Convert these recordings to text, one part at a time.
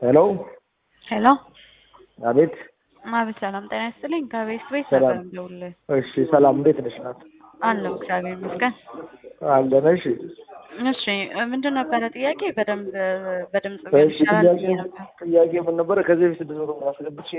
ሄሎ ሄሎ አቤት። አቤት፣ ሰላም ጤና ይስጥልኝ። ከቤት ቤት ሰላም። ነበር እንደውልህ እሺ ሰላም፣ እንዴት ነሽ? ናት አለው እግዚአብሔር ይመስገን። አለን። እሺ እሺ ምንድን ነበረ ጥያቄ? በደንብ በድምጽ ቢሆን እሺ፣ ይሻላል ጥያቄ ብዬ ነበር። ጥያቄ ምን ነበረ? ከዚህ በፊት ስድስት መቶ ብር አስገብቼ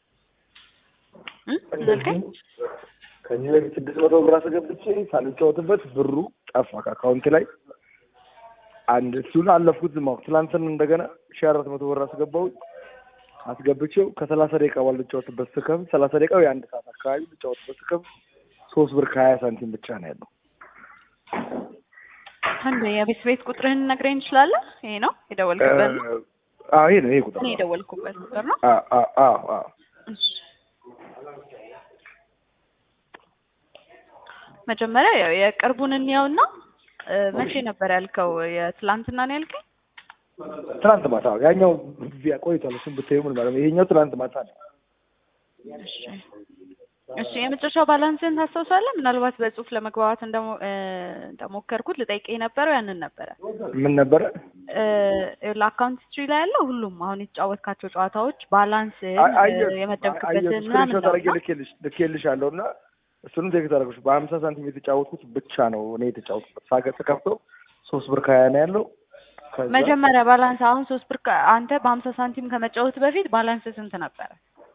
እ? እንዳልከኝ ከዚህ በፊት ስድስት መቶ ብር አስገብቼ ሳልጫወትበት ብሩ ጠፋ ከአካውንት ላይ። አንድ እሱን አለፍኩት ዝም አልኩ። ትናንትን እንደገና ሺህ አራት መቶ ብር አስገባሁኝ አስገብቼው ከሰላሳ ደቂቃ በኋላ ልጫወትበት ስከፍት ሰላሳ ደቂቃው የአንድ ሰዓት አካባቢ ልጫወትበት ስከፍት ሶስት ብር ከሀያ ሳንቲም ብቻ ነው ያለው። አንድ የቤት ቤት ቁጥርህን ነግረኝ ትችላለህ? ይሄ ነው የደወልክበት ነው? አዎ ይሄ ነው ይሄ ቁጥር እኔ ነው። የደወልኩበት ቁጥር ነው። አዎ አዎ አዎ አዎ እሺ መጀመሪያ ያው የቅርቡን እንየውና እ፣ መቼ ነበር ያልከው? የትላንትና ነው ያልከኝ? ትናንት ማታ ያኛው ቢያ ቆይቷል። እሱን ብታዩ ምን ማለት ነው? ይሄኛው ትናንት ማታ ነው። እሺ እሺ የመጨረሻው ባላንስን ታስታውሳለህ? ምናልባት በጽሁፍ ለመግባባት እንደሞ- እ፣ እንደሞከርኩት ልጠይቅህ የነበረው ያንን ነበረ። ምን ነበረ? ለአካውንት ስትሪ ላይ ያለው ሁሉም አሁን የተጫወትካቸው ጨዋታዎች ባላንስ አይ- አየሁት የመደብክበትን አየሁት። ምናምን ስክሪንሾት ነው አድርጌ እና ልኬልሽ ልኬልሻለሁ እና እሱንም ቴክስት አደረግሽ። በሀምሳ ሳንቲም የተጫወትኩት ብቻ ነው እኔ የተጫወትኩት። ሳገ ስከፍተው ሶስት ብር ከሀያ ነው ያለው። ከዛ መጀመሪያ ባላንስ አሁን ሶስት ብር ከ- አንተ በሀምሳ ሳንቲም ከመጫወት በፊት ባላንስ ስንት ነበረ?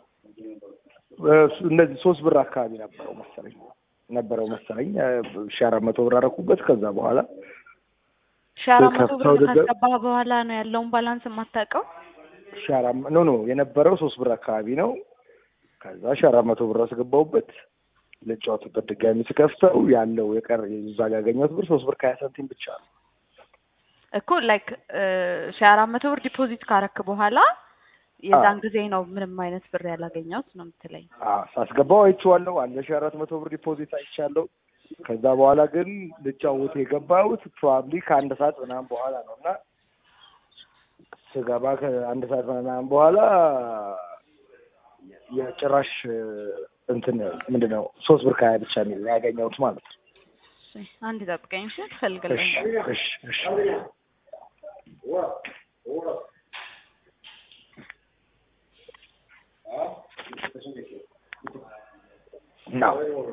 እሱ እንደዚህ ሶስት ብር አካባቢ ነበረው መሰለኝ ነበረው መሰለኝ ሺህ አራት መቶ ብር አደረኩበት። ከዛ በኋላ ሺህ አራት መቶ ብር ከፍተው ደገ- ካስገባህ በኋላ ነው ያለውን ባላንስ የማታውቀው? ሺህ አራት መ- ኖ ኖ የነበረው ሶስት ብር አካባቢ ነው። ከዛ ሺህ አራት መቶ ብር አስገባሁበት ልጫወትበት ድጋሚ ስከፍተው ያለው የቀር እዛ ጋር ያገኘሁት ብር ሶስት ብር ከሀያ ሳንቲም ብቻ ነው። እኮ ላይክ ሺህ አራት መቶ ብር ዲፖዚት ካረክ በኋላ የዛን ጊዜ ነው ምንም አይነት ብር ያላገኘሁት ነው የምትለኝ? አዎ ሳስገባው አይቼዋለሁ። አንድ ሺህ አራት መቶ ብር ዲፖዚት አይቻለሁ። ከዛ በኋላ ግን ልጫወት የገባሁት ፕሮባብሊ ከአንድ ሰዓት ምናምን በኋላ ነው እና ስገባ ከአንድ ሰዓት ምናምን በኋላ የጭራሽ እንትን ምንድን ነው ሶስት ብር ከሀያ ብቻ የሚል ነው ያገኘሁት ማለት ነው። እሺ፣ አንድ ጠብቀኝ እሺ፣ እሺ ትፈልግልኝ እሺ እሺ ነው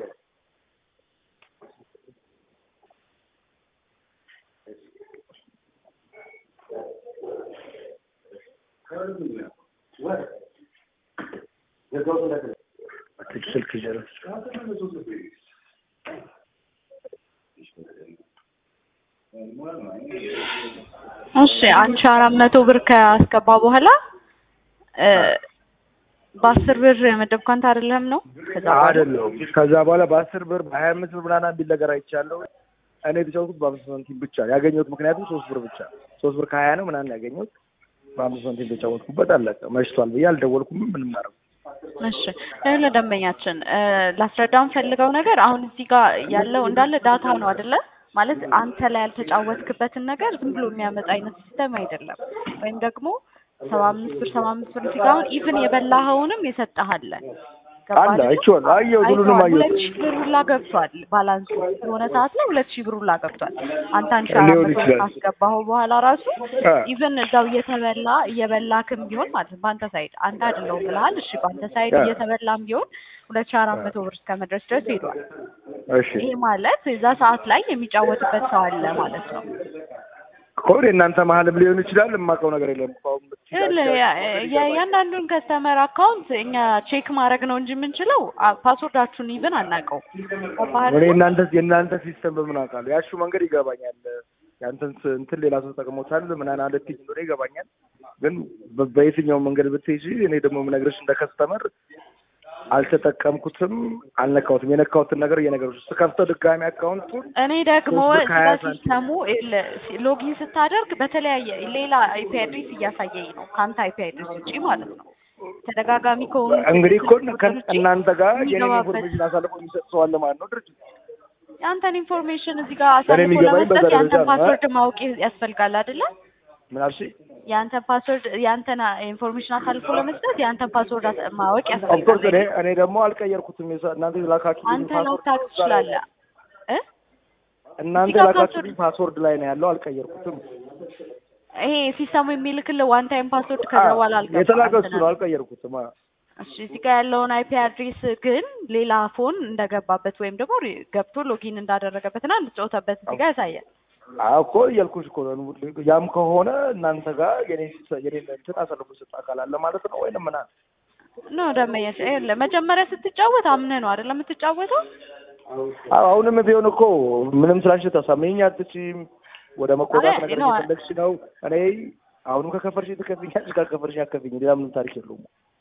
ስልክ ይዘህ እሺ አንድ ሺህ አራት መቶ ብር ካስገባ በኋላ እ፣ በአስር ብር የመደብከው አንተ አይደለም ነው? ከዛ በኋላ አይደለም። ከዛ በኋላ በአስር ብር በሀያ አምስት ብር ምናምን የሚል ነገር አይቻለሁ። እኔ የተጫወትኩት በአምስት ሳንቲም ብቻ ነው ያገኘሁት። ምክንያቱም ሶስት ብር ብቻ ሶስት ብር ከሀያ ነው ምናምን ያገኘሁት በአምስት ሳንቲም የተጫወትኩበት አለቀ። መሽቷል ብዬ አልደወልኩም። ምንም አረጉ እሺ ይኸውልህ ለደንበኛችን እ፣ ላስረዳውን ፈልገው ነገር አሁን እዚህ ጋር ያለው እንዳለ ዳታ ነው አይደለ? ማለት አንተ ላይ ያልተጫወትክበትን ነገር ዝም ብሎ የሚያመጣ አይነት ሲስተም አይደለም። ወይም ደግሞ ሰባ አምስት ብር ሰባ አምስት ብር እዚህ ጋር አሁን ኢቭን የበላኸውንም የሰጠሃለ አለ አይቼዋለሁ። አየሁት፣ ሁሉንም አይተዋል። ሁለት አየሁት። ሺህ ብር ሁላ ገብቷል ባላንሱ የሆነ ሰዓት ላይ ሁለት ሺህ ብር ሁላ ገብቷል። አንተ አንድ ሺህ አራት ሊሆን መቶ ብር ይችላል። ካስገባኸው በኋላ ራሱ አ። ኢቭን እዛው እየተበላ እየበላክም ቢሆን ማለት ነው በአንተ ሳይድ አንተ አይደለሁም ብለሃል። እሺ በአንተ ሳይድ አ። እየተበላም ቢሆን ሁለት ሺህ አራት መቶ ብር እስከ መድረስ ድረስ ሄዷል። እሺ ይሄ ማለት የዛ ሰዓት ላይ የሚጫወትበት ሰው አለ ማለት ነው። ከሆነ የእናንተ መሀልም ሊሆን ይችላል። የማውቀው ነገር የለም። አሁን ይኸውልህ ያ- የእያንዳንዱን ከስተመር አካውንት እኛ ቼክ ማድረግ ነው እንጂ የምንችለው አ- ፓስወርዳችሁን ኢቭን አናውቀው። እኔ እናንተ የእናንተ ሲስተም በምን አውቃለሁ? ያሹ መንገድ ይገባኛል። ያንተን ስ- እንትን ሌላ ሰው ተጠቅሞታል ምናምን አለ ትይኝ እንደሆነ ይገባኛል። ግን በ- በየትኛው መንገድ ብትይዥ እኔ ደግሞ የምነግርሽ እንደ ከስተመር አልተጠቀምኩትም፣ አልነካሁትም። የነካሁትን ነገር እየነገርኩሽ ስከፍተው ድጋሚ አካውንቱን እኔ ደግሞ ሶስት ብር እዚህ ከሀያ ጋር ሳንቲም። ሲስተሙ ይኸውልህ ሲ- ሎጊን ስታደርግ በተለያየ ሌላ አይፒ አድሬስ እያሳየኝ ነው ከአንተ አይፒ አድሬስ ውጪ ማለት ነው። ተደጋጋሚ ከሆኑ እንግዲህ እኮ ከ- ውጪ እናንተ ጋር የኔን የሚገባበት ኢንፎርሜሽን አሳልፎ የሚሰጥ ሰው አለ ማለት ነው ድርጅት የአንተን ኢንፎርሜሽን እዚህ ጋር ለእኔ አሳልፎ የሚገባኝ ለመስጠት በዛ የአንተን ደረጃ ነው። ፓስወርድ ማወቅ ያስፈልጋል አይደለ? ምን አልሽኝ? የአንተን ፓስወርድ የአንተን ኢንፎርሜሽን አሳልፎ ለመስጠት የአንተን ፓስወርድ አስ- ማወቅ ኦፍኮርስ እኔ ያስፈልጋል። እኔ ደግሞ አልቀየርኩትም። የሰ- እናንተ የላካችሁልኝ አንተ ፓስወርድ ላታውቅ እዛ ላይ ትችላለህ እ እናንተ እዚህ ጋር የላካችሁልኝ ፓስወርድ ላይ ነው ያለው። አልቀየርኩትም። ይሄ ሲስተሙ የሚልክልህ ዋን ታይም ፓስወርድ ከዛ በኋላ አልገባም የተላከ እሱ እንትን ነው አለ። አልቀየርኩትም። አ- እሺ እዚህ ጋር ያለውን አይፒ አድሬስ ግን ሌላ ፎን እንደገባበት ወይም ደግሞ ሪ- ገብቶ ሎጊን እንዳደረገበትና እንደተጫወተበት እዚህ ጋር ያሳያል። አዎ እኮ እያልኩሽ እኮ ነው። ያም ከሆነ እናንተ ጋር የኔ የኔ እንትን አሳልፎ የሰጠ አካል አለ ማለት ነው ወይንም ምናምን ኖ ደመኛች ይኸውልህ መጀመሪያ ስትጫወት አምነህ ነው አይደለም የምትጫወተው? አዎ አሁንም ቢሆን እኮ ምንም ስላልሽ ታሳመኝ አትችይም። ወደ መቆጣት አይ፣ ነገር ነው። እየፈለግሽ ነው። እኔ አሁንም ከከፈርሽ ትከፍኛለሽ፣ ካልከፈርሽ አከፍኝ። ሌላ ምንም ታሪክ የለውም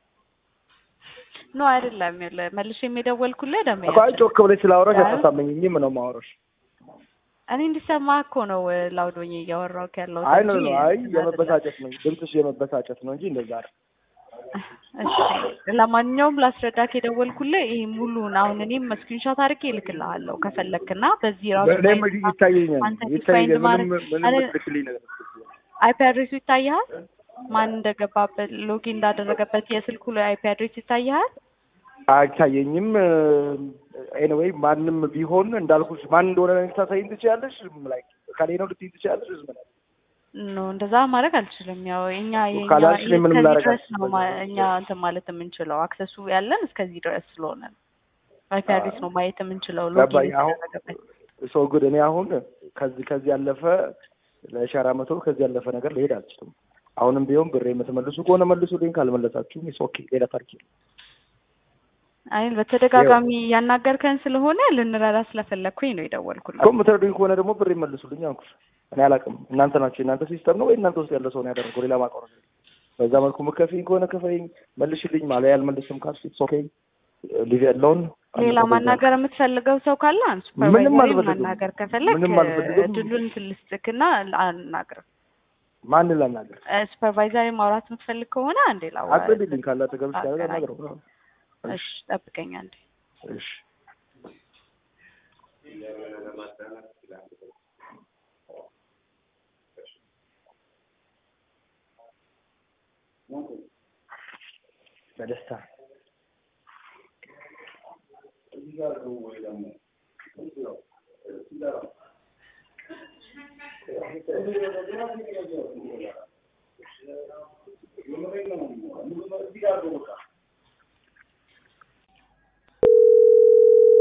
ኖ አይደለም። ይኸውልህ መልሼ የሚደወልኩልህ እኮ። አይ ደመኛችን ጮክ ብለሽ ስላወራሽ አይ። አታሳመኝም ነው የማወራሽ። እኔ እንዲሰማ እኮ ነው ላውድ ሆኜ እያወራሁህ ያለው አይ ነው ነው አይ የመበሳጨት ነው ድምፅሽ የመበሳጨት ነው እንጂ እንደዛ አይደል። እሺ ለማንኛውም ላስረዳክ የደወልኩልህ ይሄ ሙሉን አሁን እኔም ስክሪንሾት አድርጌ እልክልሃለሁ ከፈለክና በዚህ ራሱ እኔም ይታየኛል አንተ ይታየኛል። ዲፋይንድ ምንም ማድረግ ምንም አረ- ልክልኝ ነገር አይፒ አድሬሱ ይታይሃል? ማን እንደገባበት ሎጊን እንዳደረገበት የስልኩ ላይ አይፒ አድሬስ ይታይሃል? አይታየኝም። ኤኒዌይ ማንም ቢሆን እንዳልኩሽ ማን እንደሆነ ልታሳይኝ ትችያለሽ። ላይ ከኔ ነው ልትይኝ ትችያለሽ። ዝም ብለሽ ኖ እንደዛ ማድረግ አልችልም። ያው እኛ የኛ ካላልሽ እኔ ምንም እስከዚህ ላደርግ ድረስ ነው አልችልም። ማ- እኛ እንትን ማለት የምንችለው አክሰሱ ያለን እስከዚህ ድረስ ስለሆነ ነው። አይፒ አድሬስ ነው ማየት የምንችለው ገባኝ። ሎጊን አሁን የተደረገበት ሰው ጉድ እኔ አሁን ከዚህ ከዚህ ያለፈ ለሻራ መቶ ከዚህ ያለፈ ነገር ልሄድ አልችልም። አሁንም ቢሆን ብሬ የምትመልሱ ከሆነ መልሱልኝ፣ ካልመለሳችሁም ኢትስ ኦኬ ሌላ ታሪክ የለም። አይ በተደጋጋሚ ያናገርከን ስለሆነ ልንረዳ ስለፈለግኩኝ ነው የደወልኩልህ። እኮ የምትረዱኝ ከሆነ ደግሞ ብሬ መልሱልኝ አልኩሽ። እኔ አላውቅም። እናንተ ናቸው የእናንተ ሲስተም ነው ወይ እናንተ ውስጥ ያለ ሰው ነው ያደረገው። ሌላ ማውቀው ነገር የለም። በዛ መልኩ ምከፊኝ ከሆነ ክፈይኝ፣ መልሽልኝ። ማለያ አልመልስም ካልሽ ኢትስ ኦኬ ሊቭ ያለውን ሌላ ማናገር የምትፈልገው ሰው ካለ አንሱ። ምንም ሱፐርቫይዘሪ አልፈልግም። ማናገር ከፈለግ ምንም አልፈልግም። እድሉን ትልስጥክና አናግር። ማንን ላናገር? ሱፐርቫይዘሪ ማውራት የምትፈልግ ከሆነ አንዴ ላዋ አቅልልኝ ካለ አጠገብሽ ካለ አገናኝ። ላናገረው። እሺ ጠብቀኝ አንዴ። እሺ በደስታ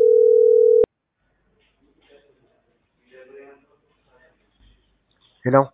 ሄሎ